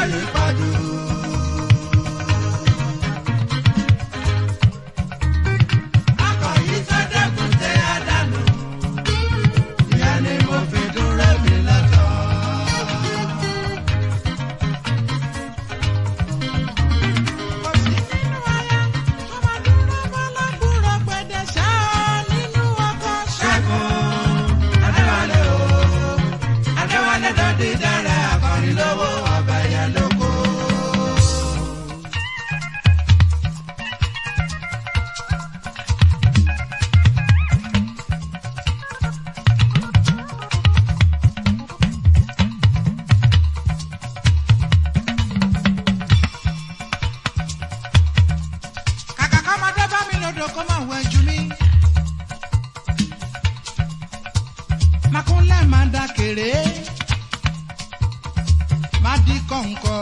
ní pàdù. akọ̀yí tó dẹ́kun tẹ àdánù ìyá ni mo fi dúró mi lọ́tọ̀. Kò sí nínú aya tó máa dúró bọ́lábúrò gbẹ̀dẹ̀ ṣáá nínú ọkọ̀ ṣẹ́gun. Adéwálé o, Adéwálé dọ́dí dára akọrin lówó ọbẹ̀ yẹn lóko. Kàkà kọ́mọdé bá mi lòdò kó máa wẹ̀ jù mí. Makunlẹ̀ máa da kéré. Má di kọ̀ǹkọ̀.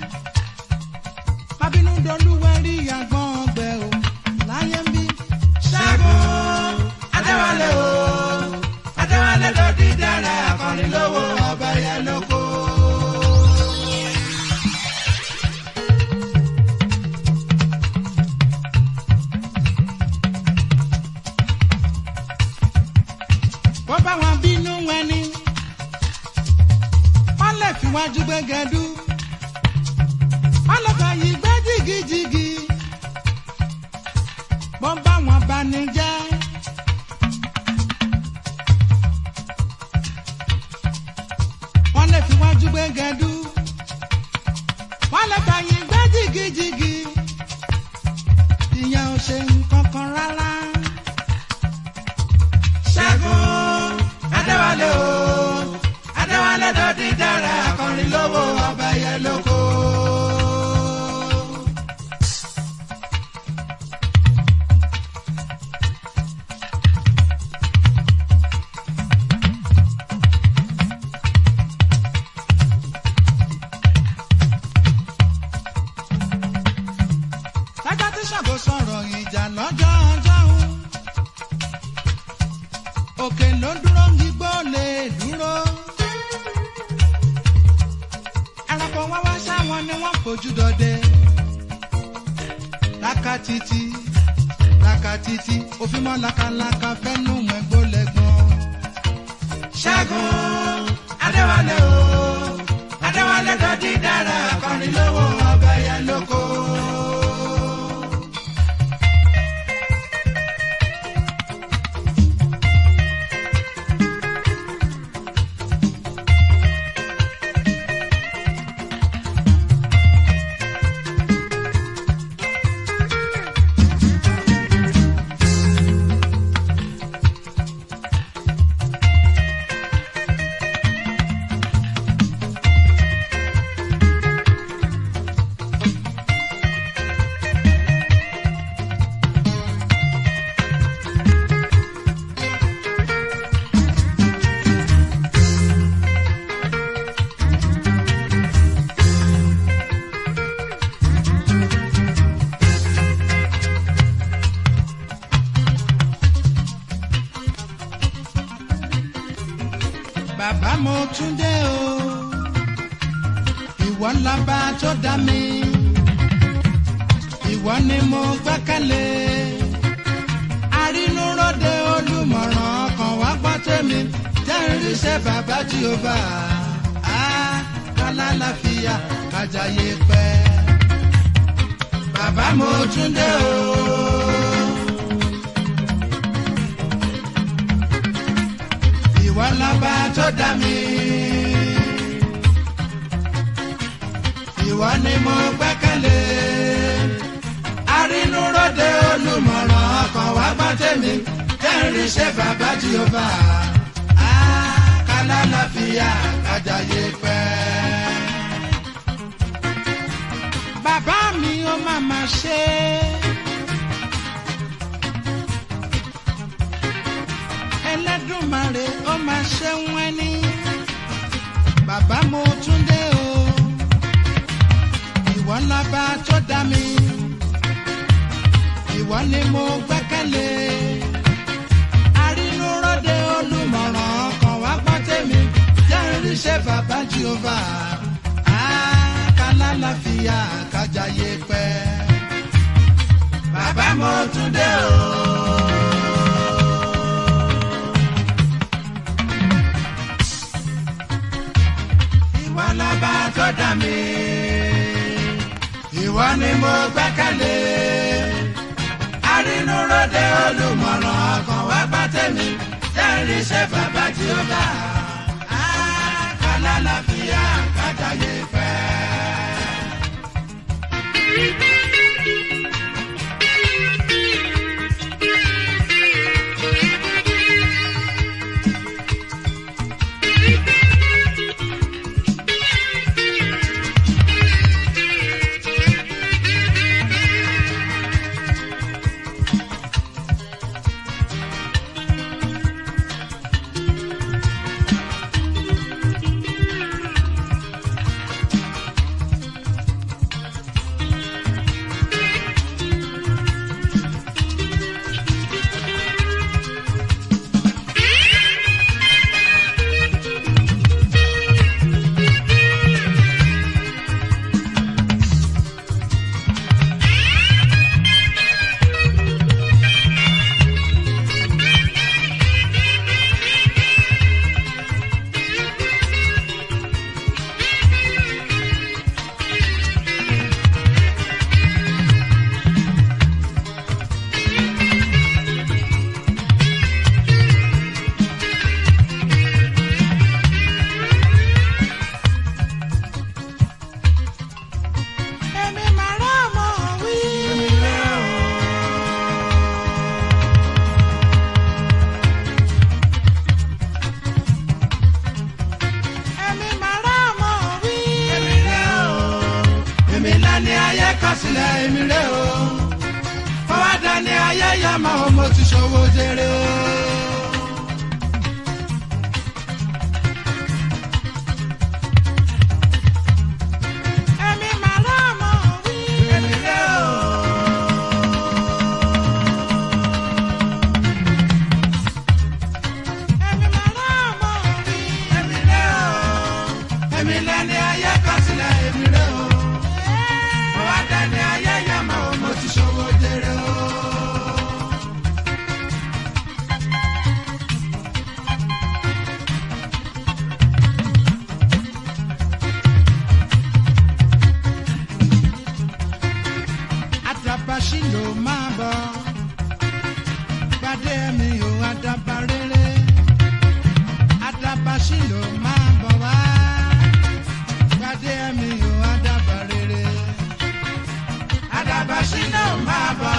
Má bínú dolúwẹ̀ rí àgbọ̀n ọgbẹ́ o. Láyé ń bí. Ṣẹ́gun Adéwálé o, Adéwálé dọ́dí dára akọrin lówó ọbẹ̀ yẹn lóko. Bó bá wọn bínú ẹni. Wọ́n lè fi wájú gbẹ́gẹ́dú. Wọ́n lè fà yí gbé jìgìjìgì. Bó bá wọn bá ní jẹ́. Wọ́n lè fi wájú gbẹ́gẹ́dú. Wọ́n lè fà yí gbé jìgìjìgì. Ìyẹn ò ṣe nǹkan kan rárá. Ṣẹ́gun Adéwálé o, Adéwálé dọ́dí dára akọrin lówó ọbẹ̀ yẹn lóko. Lájá tí Ṣàngó sọ̀rọ̀ ìjà lọ́jọ́ ọjọ́ òun. Òkè ló dúró gbígbó lè dúró. Ẹranko wá wá sáwọn ni wọ́n fojú dọdẹ. Lákàtìtì lákàtìtì òfin mọ́ lakalaka fẹ́nu mẹ́gbó lẹ́gbọ́n. Ṣẹ́gun Adéwálé o, Adéwálé dọ́dí dára akọrin lówó ọbẹ̀ yẹn lóko. Bàbá mo tún dé o, ìwọ lábá tó dá mi, ìwọ ni mo gbẹ́kẹ̀lé. Arínúróde olùmọ̀ràn ọkàn wá gbọ́ tèmi, jẹ́ irinṣẹ́ bàbá Jèhófà. Á kálá láfíà kájàyé pẹ́. Bàbá mo tún dé o. ìwọ lọ́ba tó dá mi. Ìwọ ni mo gbẹ́kẹ̀lé. Arínúróde olùmọ̀ràn ọkàn wá gbọ́ tèmi. Kẹ́rin ṣe bàbá Jèhófà. Àkàlà láfíà kájàyé pẹ́. Bàbá mi ó máa ma ṣe é. Ẹlẹ́dùnmarè ó máa ṣe wọ́n ní. Bàbá mo tún dé o. Ìwọ lọ́ba tó dá mi. Ìwọ ni mo gbẹ́kẹ̀lé. Arínúróde olùmọ̀ràn ọkàn wá gbọ́ tèmi. Jẹ́ irinṣẹ́ bàbá Jèhófà. Àkàlà lálàáfíà kájàyé pẹ́. bàbá mo tún dé o. ìwọ lọ́ba tó dá mi. ìwọ ni mo gbẹ́kẹ̀lé. arínúróde olùmọ̀ràn ọkàn wá bá tèmi. jẹ́rìí ṣe bàbá tí ó bá. kálá láfíà kájàyé pẹ́. Èmi máa rán ọmọ wí. Èmi máa rán ọmọ wí. èmi rẹ̀ o èmi lẹ́ni ayé kọ sílẹ̀ èmi rẹ̀ o fọwọ́dà ni ayé yá máa o mo ti ṣòwò jèrè o. Èmi máa rán ọmọ wí. èmi rẹ̀ o. Èmi máa rán ọmọ wí. èmi rẹ̀ o èmi lẹ́ni ayé kọ sílẹ̀ èmi rẹ̀ o fọwọ́dà ni ayé yá máa o mo ti ṣòwò jèrè o. àdàbàṣì ló máa bọ̀ gbadé mi ò àdàbà rere àdàbàṣì ló máa bọ̀ wá gbadé mi ò àdàbà rere àdàbàṣì ló máa bọ̀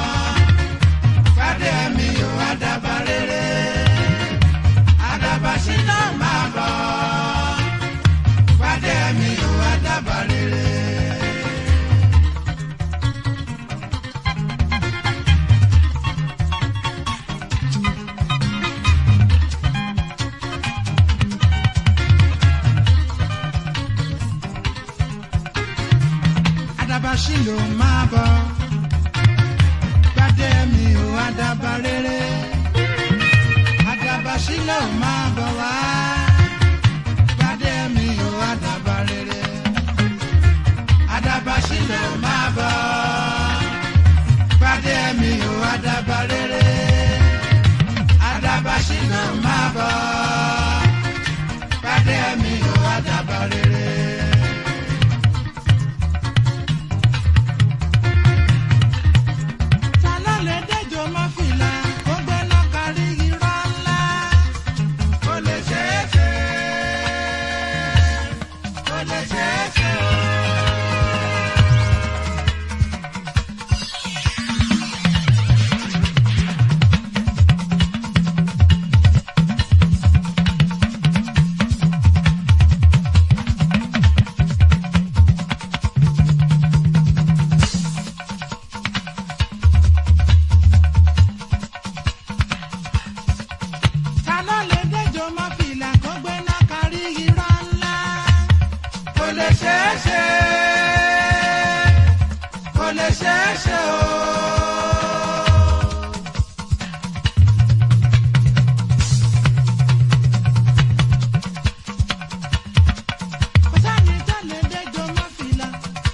gbadé mi ò àdàbà rere àdàbàṣì ló máa bọ̀ gbadé mi ò àdàbà rere. àdàbàṣì ló máa bọ̀ gbadé mi ò àdàbà rere àdàbàṣì ló máa bọ̀ wá gbadé mi ò àdàbà rere àdàbàṣì ló máa bọ̀ gbadé mi ò àdàbà rere àdàbàṣì ló máa bọ̀ gbadé mi ò àdàbà rere. Ta ló lè dẹ́jọ́ máa fìlà kó gbéná kárí irọ́ ńlá? Ó lè ṣeé ṣe. Ó lè ṣeé ṣe o. Ta ló lè dẹ́jọ́ máa fìlà kó gbéná kárí irọ́ ńlá? Ó lè ṣeé ṣe. Ó lè ṣeé ṣe o. Kò sáni tó lè dẹ́jọ́ máa fìlà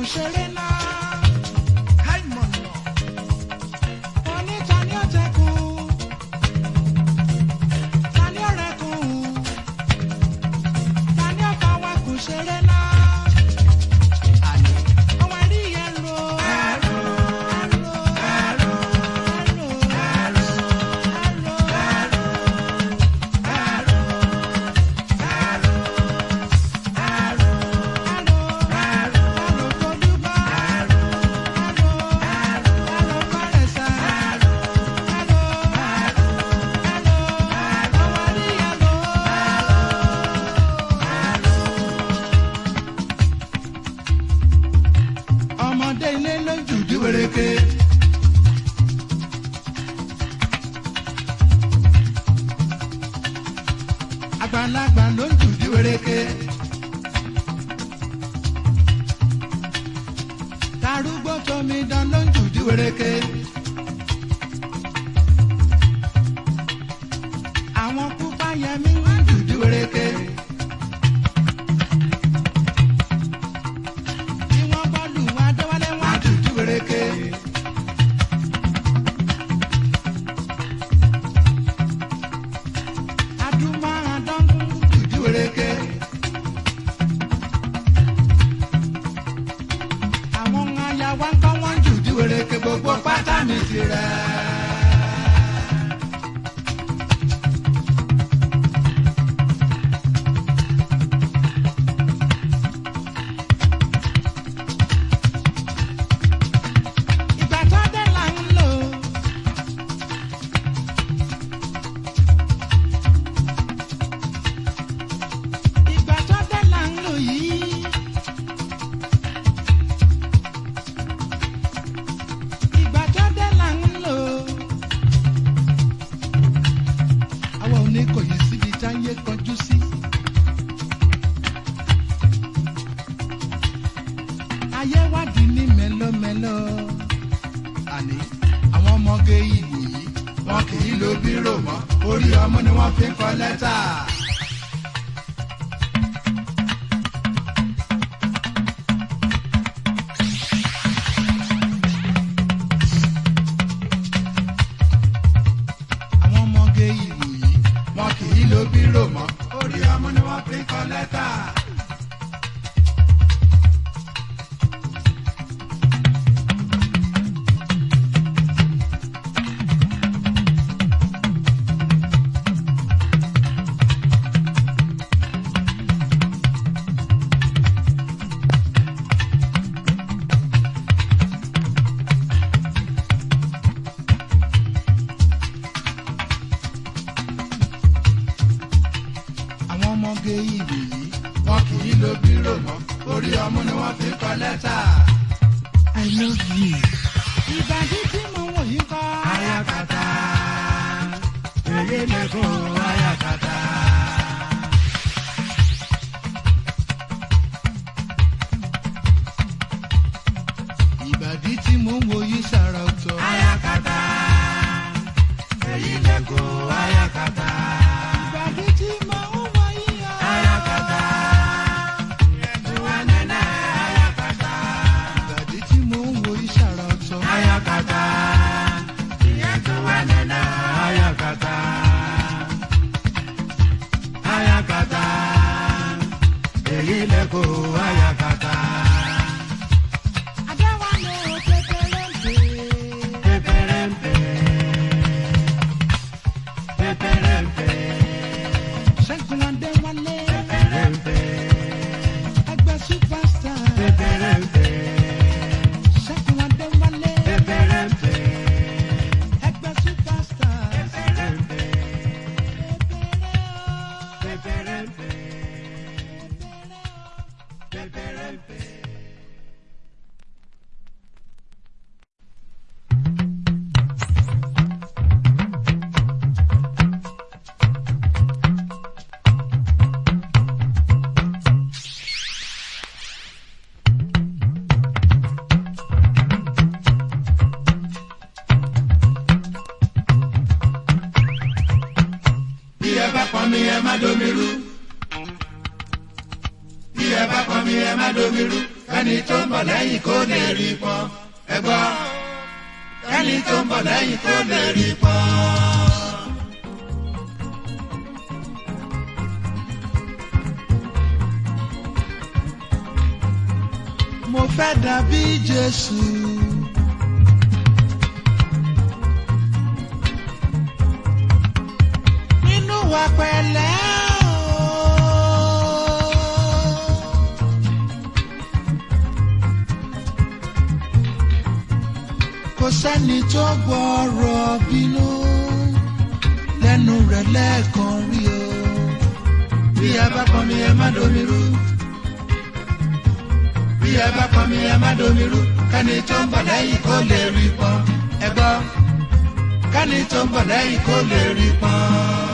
ṣeré náà. Háìmọ̀nà. Oníta ni ó tẹkùn. Ta ni ó rẹkùn? Ta ni ó fọwọ́ kù ṣeré náà? Ọmọ rí yẹn ro. Ẹ̀rọ. Ẹ̀rọ. Ẹ̀rọ. Ẹ̀rọ. ọmọdé ilé lójú díwèrèké. àgbàlagbà lójú díwèrèké. tarúgbó tómi dán lójú díwèrèké. àwọn pupa yẹmí lójú díwèrèké. tí wọ́n bọ́ lù wá déwálé wá dúdú wéréké. adúmọ̀ àdánù dúdú wéréké. àwọn aya wa ń kọ́ wọ́n dúdú wéréké gbogbo pátá mi ti rẹ̀. ìgbà tó dé là ń lò. ìgbà tó dé là ń lò yìí. ìgbà tó dé là ń lò. àwa ò ní kò yí síbi táyé kọjú sí. ayé wádìí ní mẹ́lọ́mẹ́lọ́ àní àwọn ọmọge ìwò yìí wọn kì í lo bírò mọ́ orí ọmọ ni wọ́n fi ń kọ lẹ́tà. àwọn ọmọge ìwò yìí wọn kì í lo bírò mọ́ orí ọmọ ni wọ́n fi ń kọ lẹ́tà. àwọn ọmọge ìlú yìí wọn kì í lo bírò mọ́ orí ọmú ni wọ́n fi ń kọ lẹ́tà. I love you. ìbàdí tí mo wò yìí kọ́. ayakata èyí lẹ́kùn ayakata. ìbàdí tí mo ń wo yìí sára ọ̀tọ̀. ayakata èyí lẹ́kùn ayakata. ìbàdí tí mo ń wò yìí kọ́. ayakata ìwánẹ́nẹ́ ayakata. ìbàdí tí mo ń wo yìí sára ọ̀tọ̀. ayakata ìyẹn tó wà nínú ayakata. ayakata èyí lẹ́kọ̀ọ́ ayakata. Adéwálé ò kékeré kẹ́ni tó ń bọ̀ lẹ́yìn kó lè rí pọ́n ẹ gbọ́ kẹ́ni tó ń bọ̀ lẹ́yìn kó lè rí pọ́n. mo fẹ́ dàbí jésù. nínú wa pẹ̀lẹ́ o. kò sẹ́ni tó gbọ́rọ̀ bínú lẹ́nu rẹ̀ lẹ́ẹ̀kan rí o. bí ẹ bá pọn mi ẹ má domi rú bí ẹ bá pọn mi ẹ má domi rú kẹ́ni tó ń bọ̀ lẹ́yìn kó lè rí pọ́n ẹ gbọ́ kẹ́ni tó ń bọ̀ lẹ́yìn kó lè rí pọ́n.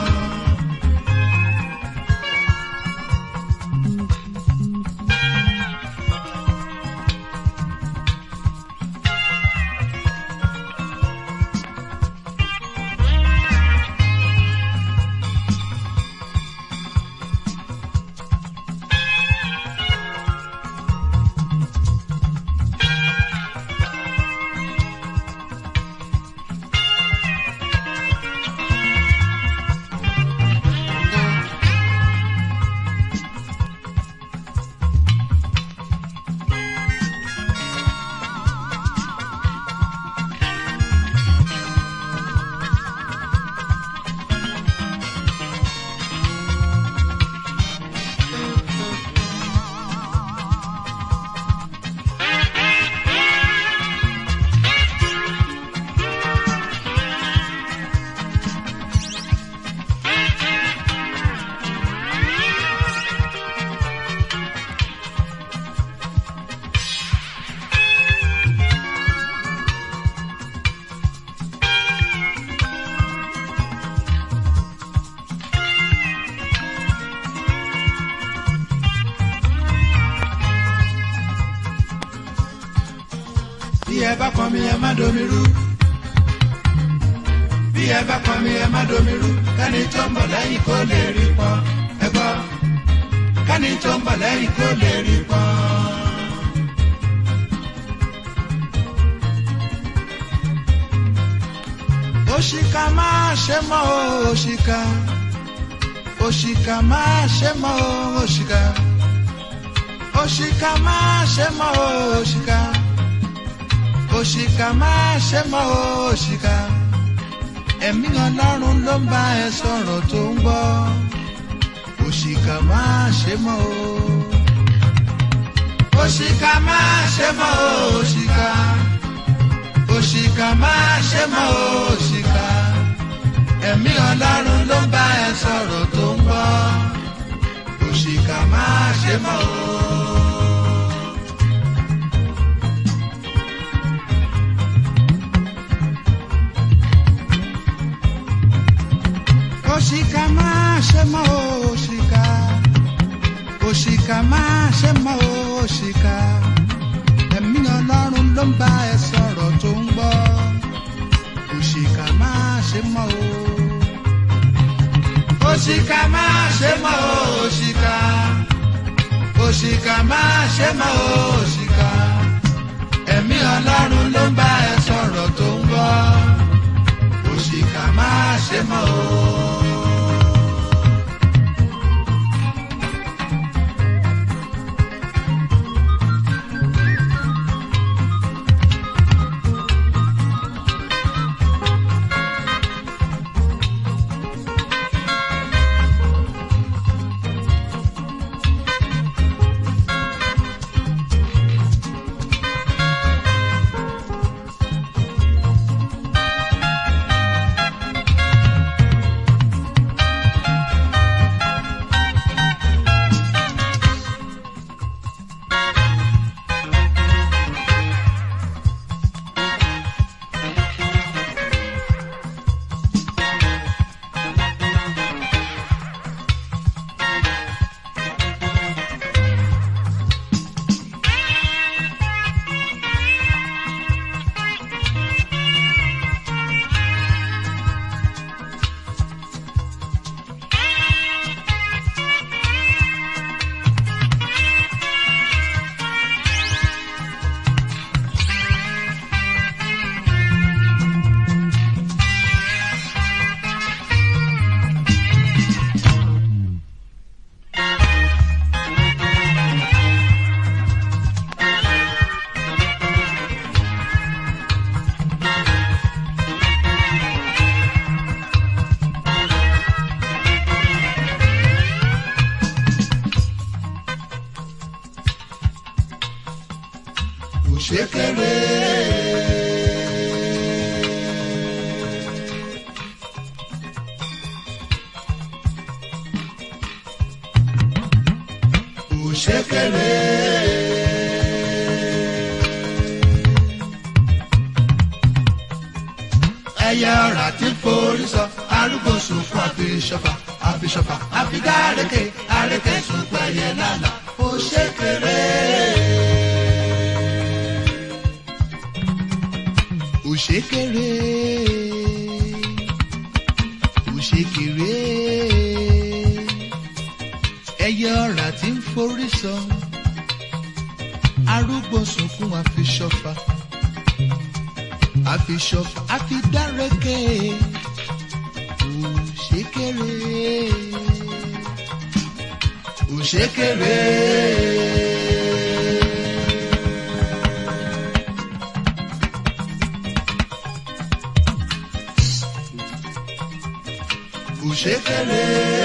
bí ẹ bá pọn mi ẹ má domi rú bí ẹ bá pọn mi ẹ má domi rú kẹ́ni tó ń bọ̀ lẹ́yìn kó lè rí pọ́n ẹ gbọ́ kẹ́ni tó ń bọ̀ lẹ́yìn kó lè rí pọ́n. òṣìkà máa ṣe mọ́ o, òṣìkà òṣìkà máa ṣe mọ́ o, òṣìkà òṣìkà máa ṣe mọ́ o, òṣìkà òṣìkà máa ṣe mọ́ o, òṣìkà ẹ̀mí ọlọ́run ló ń bá ẹ sọ̀rọ̀ tó ń gbọ́ òṣìkà máa ṣe mọ́ o. òṣìkà máa ṣe mọ́ o, òṣìkà òṣìkà máa ṣe mọ́ o, òṣìkà ẹ̀mí ọlọ́run ló ń bá ẹ sọ̀rọ̀ tó ń gbọ́ òṣìkà máa ṣe mọ́ o. òṣìkà máa ṣe mọ́ o, òṣìkà òṣìkà máa ṣe mọ́ o, òṣìkà ẹ̀mí ọlọ́run ló ń bá ẹ sọ̀rọ̀ tó ń gbọ́ òṣìkà máa ṣe mọ́ o. òṣìkà máa ṣe mọ́ o, òṣìkà òṣìkà máa ṣe mọ́ o, òṣìkà ẹ̀mí ọlọ́run ló ń bá ẹ sọ̀rọ̀ tó ń gbọ́ òṣìkà máa ṣe mọ́ o. òṣèkèrè. òṣèkèrè. ẹyẹ ọ̀rà tí ń forí sọ arúgbó sùn fún àfihàn àfihàn àfidá àrékè àrékè sùn pẹ̀yẹ lánàá òṣèkèrè. òṣèkèrè òṣèkèrè ẹyẹ ọ̀rà tí ń forí sọ arúgbó sunkún àfiṣọfà àfiṣọfà àfidárẹkẹ òṣèkèrè òṣèkèrè. òṣèkèrè.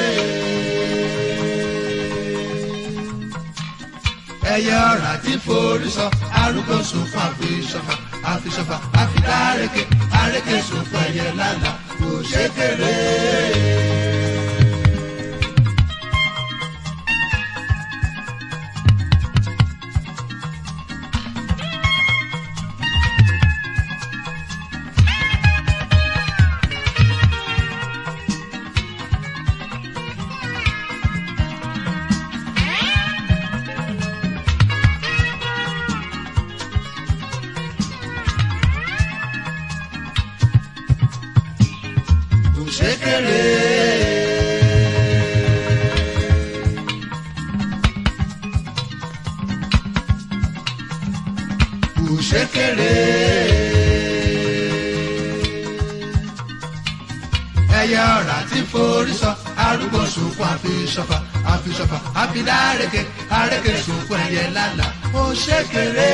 ẹyẹ ọ̀rà tí forí sọ arúgbó sùn fún àfisọfà àfisọfà àfidá àrékè àrékè sùn fún ẹyẹ lánàá òṣèkèrè. òṣèkèrè. òṣèkèrè. ẹyẹ ọ̀rà tí forí sọ arúgbó sunkún àfisọfà àfisọfà àfidá àrékè àrékè sunkún ẹyẹ lálàá òṣèkèrè.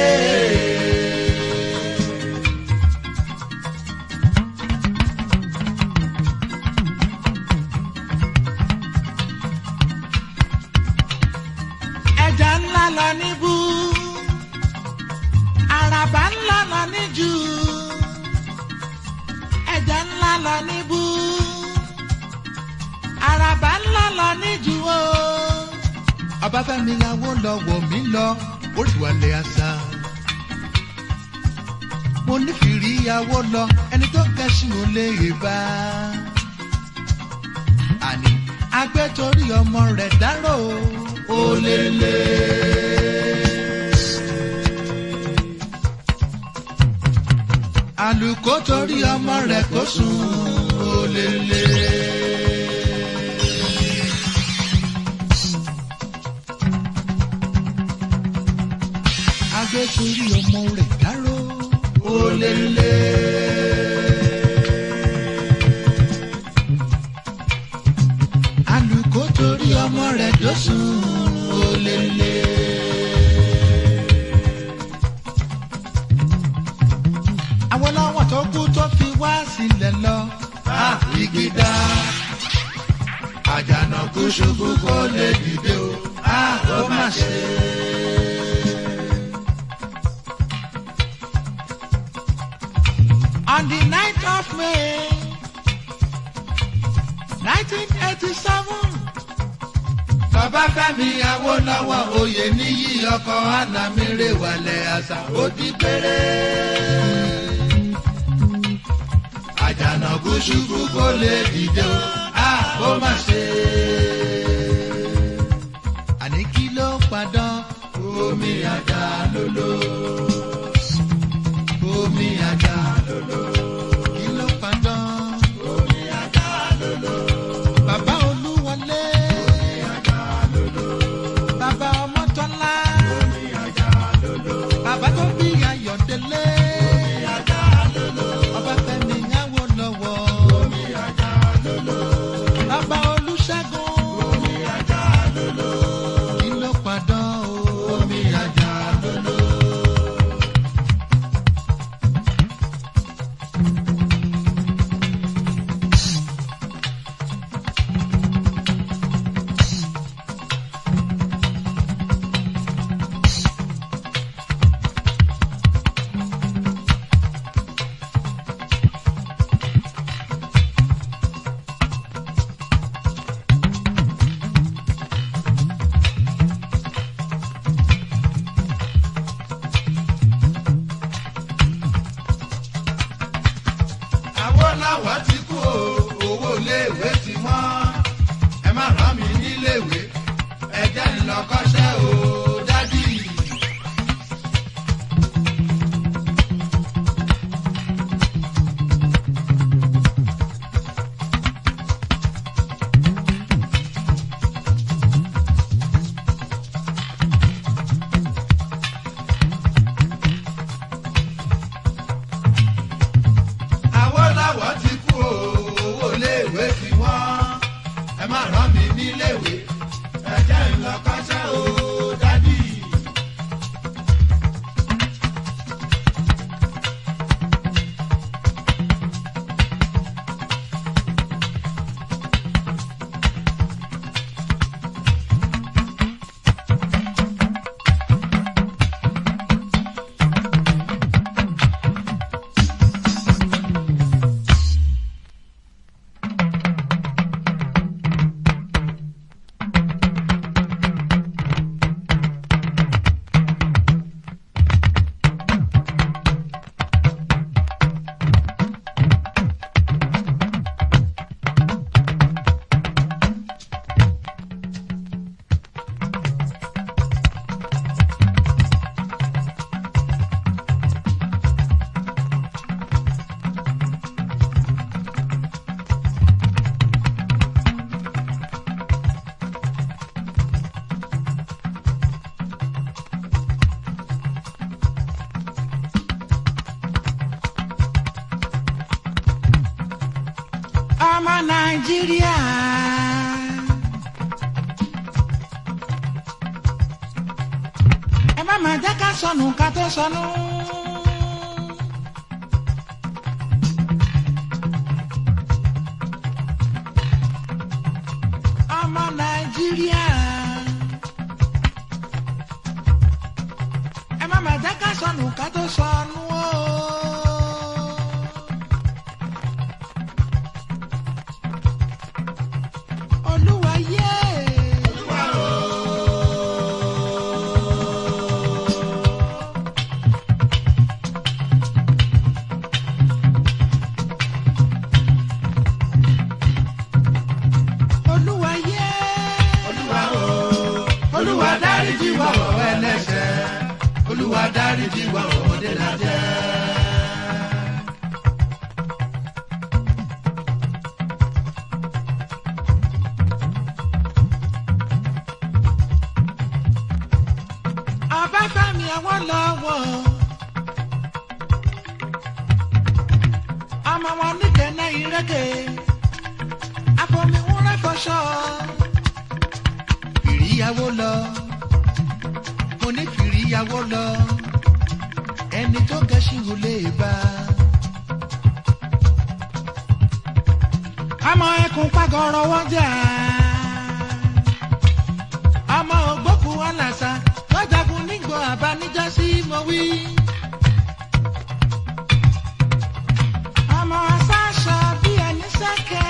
ẹja ńlá lọ níbú àràbà ńlá lọ níjù ẹja ńlá lọ níbú àràbà ńlá lọ níjù o. ọbáfẹ́mi làwọn lọ́wọ́ mi lọ oríwàlẹ̀ àṣà mo nífìrí ìyàwó lọ ẹni tó kẹ́sìn ò lè bá àní agbẹ́torí ọmọ rẹ̀ dárò ó lè lè. àlùkò torí ọmọ rẹ̀ kó sùn ó lè lè. agbẹ́torí ọmọ rẹ̀ dárò ó lè lè. àlùkò torí ọmọ rẹ̀ dọ́sùn ó lè lè. àwọn lọ́wọ́ tó kú tó fi wá sílẹ̀ lọ. a ìgbìdá àjànàkú ṣubú kó lè dìde o a ó má ṣe. on the night of May nineteen eighty seven. bàbá fẹ́mi awólọ́wọ̀ oyè níyì ọkọ̀ anamire wàlẹ̀ àṣà ó di péré. àjànàkú ṣubú kó lè dìde o a ó má ṣe. àní kí ló padàn omi àjà lolo. omi àjà lolo. kí ló padàn. omi àjà lolo. bàbá olúwọlé. bàbá ọmọtọ́lá. bàbá tó bí ayọ̀délé. ọbáfẹ́mi Awólọ́wọ̀. bàbá olúṣẹ́gun. kí ló padàn o. omi àjà nàìjíríà. ẹ má má jẹ́ ká sọnù ká tó sọnù. ọmọ nàìjíríà. ẹ má má jẹ́ ká sọnù ká tó sọnù o. olúwa yé. olúwa yé. olúwa o olúwa dáríjì wá o ẹlẹ́ṣẹ̀ olúwa dáríjì wá o ọmọdé la jẹ́. Ọbáfẹ́mi Awólọ́wọ̀. ọmọ wọn níkẹ̀ẹ́nà ìrẹ́kẹ̀ àfọmíwúrẹ́ fọṣọ. fìríyàwó lọ mo ní fìríyàwó lọ ẹni tó gẹ̀ẹ́sì wò lè bá. ọmọ ẹkùn pàgọ́rọ̀ wọ́n jà ọmọ ògbókù ọ̀làṣà lọ́jàgùn nígbò àbáníjọ́sí mo wí. ọmọ aṣáṣọ bí ẹni sẹ́kẹ̀.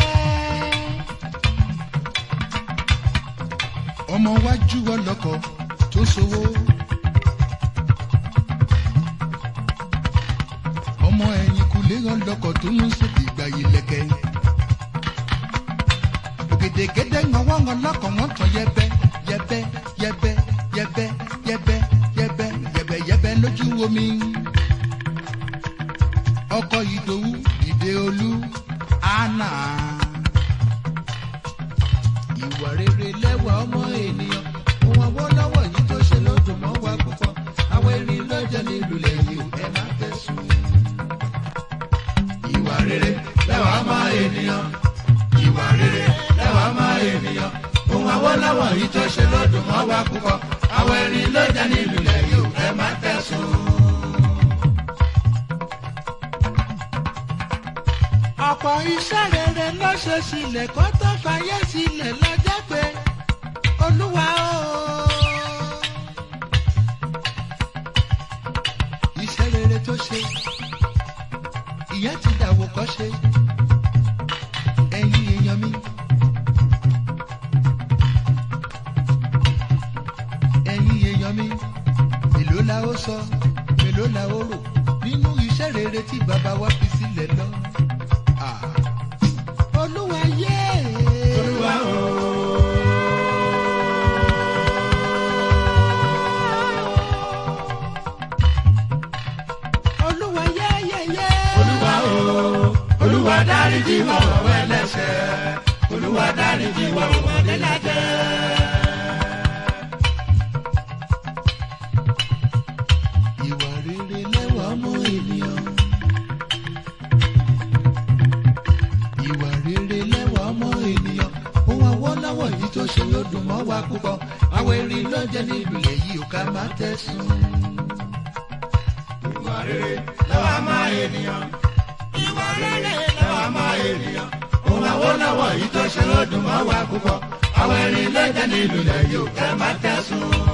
ọmọ wájú ọlọ́kọ̀ tó ṣòwò. ọmọ ẹ̀yìn kùlé ọlọ́kọ̀ tó ń ṣètì ìgbà yìí lẹ́kẹ̀. ògèdègèdè ńwọ́n wọn lọ́kọ̀ wọn tán yẹbẹ yẹbẹ yẹbẹ yẹbẹ yẹbẹ yẹbẹ yẹbẹ yẹbẹ lójú omi. ọkọ ìdòwú ìdè olú àná. ìwà rere lẹ́wà ọmọ ènìyàn òun àwọn lọ́wọ́ yìí tó ṣe lódò mọ́ wa púpọ̀ àwọn erin lọ́jọ́ nílùú lẹ́yìn ẹ má tẹ̀sùn. ìwà rere lẹ́wà ọmọ ènìyàn ìwà rere lẹ́wà ọmọ ènìyàn ohun Awólọ́wọ̀ yìí tó ṣe lọ́dún mọ́ wa púpọ̀ àwọn erin ló jẹ́ nílùú lẹ́yìn ẹ má tẹ̀sùn. ọ̀pọ̀ iṣẹ́ rere ló ṣe sílẹ̀ kó tó fàyè sílẹ̀ lọ́jọ́ pé olúwa o. iṣẹ́ rere tó ṣe ìyẹn ti dàwọ̀ kọ́ ṣe ẹ̀yin èèyàn mi. ẹ̀yin èèyàn mi èló la ó sọ èló la ó rò nínú iṣẹ́ rere tí bàbá wa fi sílẹ̀ lọ. Ah. olúwa yé. olúwa o. olúwa yé yé yé. olúwa o. olúwa dáríjì wá o ẹlẹ́ṣẹ̀ olúwa dáríjì wá o ọmọdé la jẹ́. ìwà rere lẹ́wà ọmọ ènìyàn. ìwà rere lẹ́wà ọmọ ènìyàn. ohun Awólọ́wọ̀ yìí tó ṣe ló dùn mọ́ wa púpọ̀. àwọn erin ló jẹ́ nílùú èyí ò ká má tẹ̀sùn. ìwà rere lẹ́wà ọmọ ènìyàn ìwà rere lẹ́wà ọmọ ènìyàn ohun Awólọ́wọ̀ yìí tó ṣe lọ́dún mọ́ wa púpọ̀ àwọn erin ló jẹ́ nílùú lẹ́yìn ẹ má tẹ̀sùn.